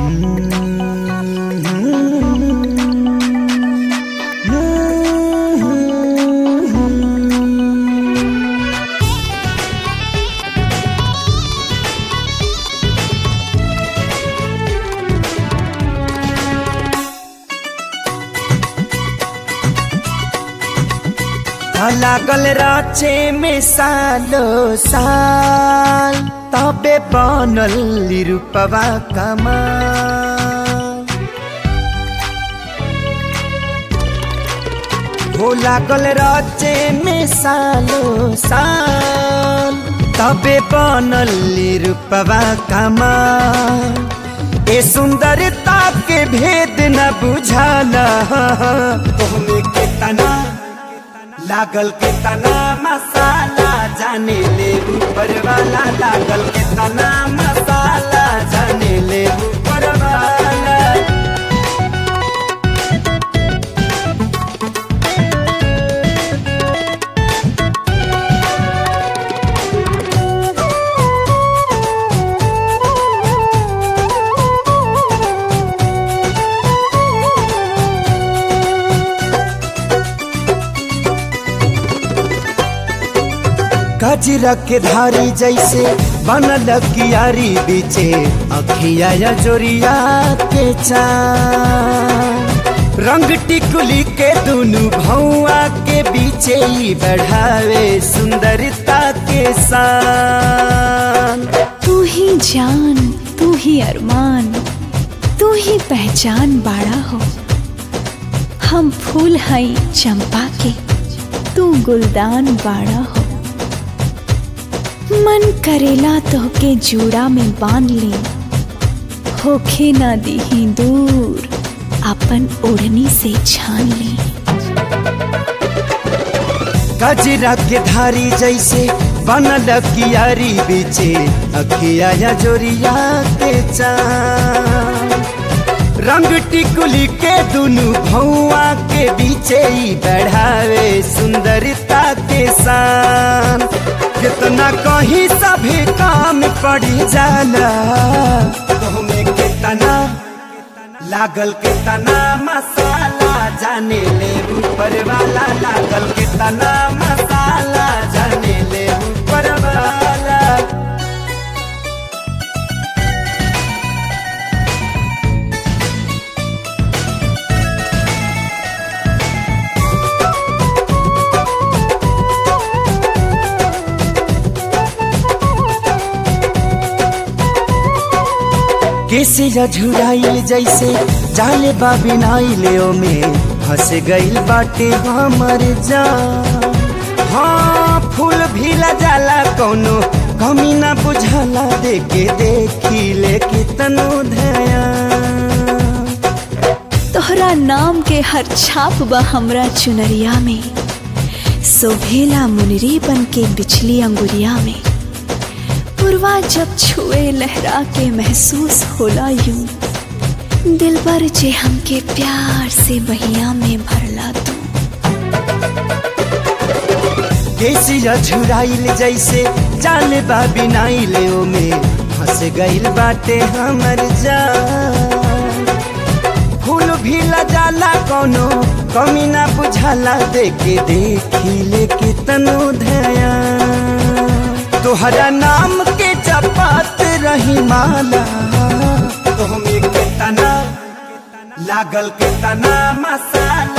लागल राचे में सालो साल तबे बनल रूपवा कमाल हो लागल राचे में सालो साल तबे बनल रूपवा कमाल ए सुंदरता के भेद न बुझाला तोहमे के तना लागल के तना मसाला जाने ले ऊपर वाला लागल के तना मसाला जाने ले ऊपर वाला गजरा के धारी जैसे बनल कियारी बीचे अखिया या जोरिया के चान रंग टिकुली के दुनु भौआ के बीचे ही बढ़ावे सुंदरता के शान तू ही जान तू ही अरमान तू ही पहचान बाड़ा हो हम फूल हई चंपा के तू गुलदान बाड़ा हो मन करेला तोहके जूड़ा में बांध ली होखे ना दीही दूर अपन ओढ़नी से छान ली गजरा के धारी जैसे बनल कियारी बीचे अखिया या जोरिया के चान रंग टिकुली के दुनु भौआ के बीचे ही बढ़ावे सुंदरता के शान कितना कहीं सभी काम पड़ी जाला तुहमे कितना लागल के तना मसाला जाने ले ऊपर वाला लागल के तना मसाला जाने ले ऊपर वाला कैसे झुराइल जैसे जाले बाबिनाइले में फंस गइल बाटे हमर जान हाँ फूल भी जाला कौनो कमी ना बुझाला देखे देखी ले कितनो ध्यान तोहरा नाम के हर छाप बा हमरा चुनरिया में सोभेला मुनरी बन के बिछली अंगुरिया में पुरवा जब छुए लहरा के महसूस होला यूं दिल पर जे हमके प्यार से बहिया में भरला तू कैसी झुराइल जैसे जाले बाबिनाइले में फंस गइल बाटे हमर जान फूल भी जाला कौनो कमी ना बुझाला देखे देखी ले कितनो ध्यान तोहरा नाम के जपत रही माला तुहमे के तना लागल के तना मसाला